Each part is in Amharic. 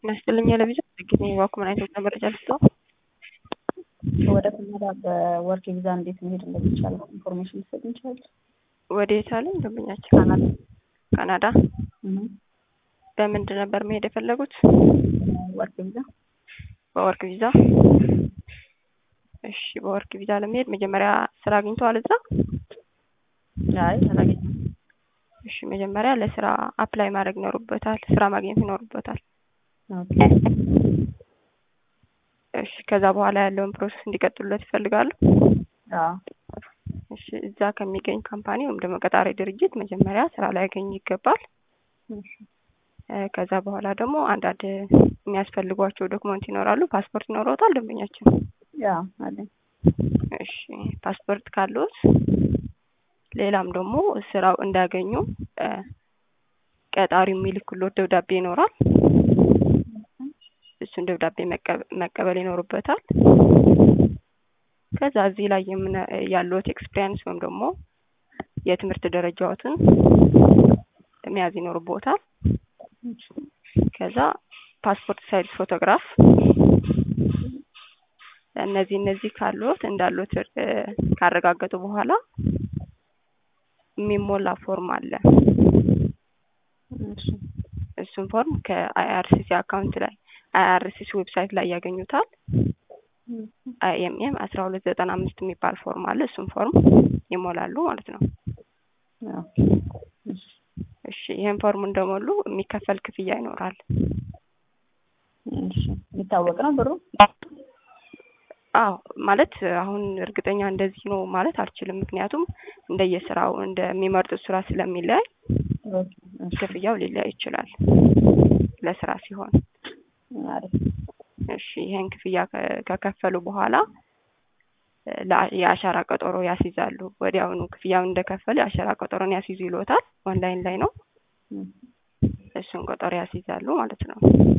ይመስልኝ ለቪዛ ጊዜ ዋኩመን አይነት መረጃ ልስጠው። ወደ ካናዳ በወርክ ቪዛ እንዴት መሄድ እንደሚቻል ኢንፎርሜሽን ልሰጥ እንችላለን? ወደ የት አለኝ ደንበኛችን? ካናዳ ካናዳ። በምንድን ነበር መሄድ የፈለጉት? ወርክ ቪዛ በወርክ ቪዛ። እሺ፣ በወርክ ቪዛ ለመሄድ መጀመሪያ ስራ አግኝተዋል እዛ? አይ አላገኘም። እሺ፣ መጀመሪያ ለስራ አፕላይ ማድረግ ይኖሩበታል። ስራ ማግኘት ይኖሩበታል። ኦኬ እሺ፣ ከዛ በኋላ ያለውን ፕሮሰስ እንዲቀጥሉለት ይፈልጋሉ? አዎ እሺ፣ እዛ ከሚገኝ ካምፓኒ ወይም ደግሞ ቀጣሪ ድርጅት መጀመሪያ ስራ ላይ ያገኙ ይገባል። እሺ እ ከዛ በኋላ ደግሞ አንዳንድ የሚያስፈልጓቸው ዶክመንት ይኖራሉ። ፓስፖርት ይኖረውታል ደንበኛችን? ያው አለኝ። እሺ ፓስፖርት ካሉት ሌላም ደግሞ ስራው እንዳገኙ እ ቀጣሪው የሚልክሎት ደብዳቤ ይኖራል። እሱን ደብዳቤ መቀበ- መቀበል ይኖርበታል። ከዛ እዚህ ላይ የምነ ያለዎት ኤክስፒሪያንስ ወይም ደግሞ የትምህርት ደረጃዎትን መያዝ ይኖርቦታል። ከዛ ፓስፖርት ሳይዝ ፎቶግራፍ እነዚህ እነዚህ ካሉት እንዳሉት እ ካረጋገጡ በኋላ የሚሞላ ፎርም አለ። እሺ እሱን ፎርም ከአይአርሲሲ አካውንት ላይ አይአርሲሲ ዌብሳይት ላይ ያገኙታል። አይኤምኤም አስራ ሁለት ዘጠና አምስት የሚባል ፎርም አለ። እሱን ፎርም ይሞላሉ ማለት ነው። ኦኬ እሺ እሺ ይህን ፎርም እንደሞሉ የሚከፈል ክፍያ ይኖራል። እሺ የሚታወቅ ነው ብሩ? አዎ ማለት አሁን እርግጠኛ እንደዚህ ነው ማለት አልችልም። ምክንያቱም እንደየስራው እንደሚመርጡት ስራ ስለሚለያይ ኦኬ እሺ ክፍያው ሊለያይ ይችላል ለስራ ሲሆን። አሪፍ እሺ ይህን ክፍያ ከ- ከከፈሉ በኋላ እ ለአ- የአሻራ ቀጠሮ ያስይዛሉ። ወዲያውኑ ክፍያውን እንደከፈሉ የአሻራ ቀጠሮን ያስይዙ ይሎታል። ኦንላይን ላይ ነው። እም፣ እሱን ቀጠሮ ያስይዛሉ ማለት ነው።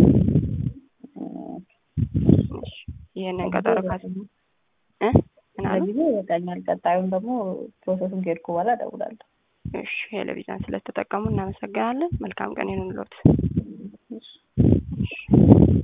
እሺ ይህንን ቀጠሮ ካስ እ ምን አሉ? ለጊዜው ይበቃኛል። ቀጣዩን ደግሞ ፕሮሰሱን ከሄድኩ በኋላ እደውላለሁ። እሺ ቴሌቪዥን ስለተጠቀሙ እናመሰግናለን። መልካም ቀን ይሁንልዎት። እሺ እሺ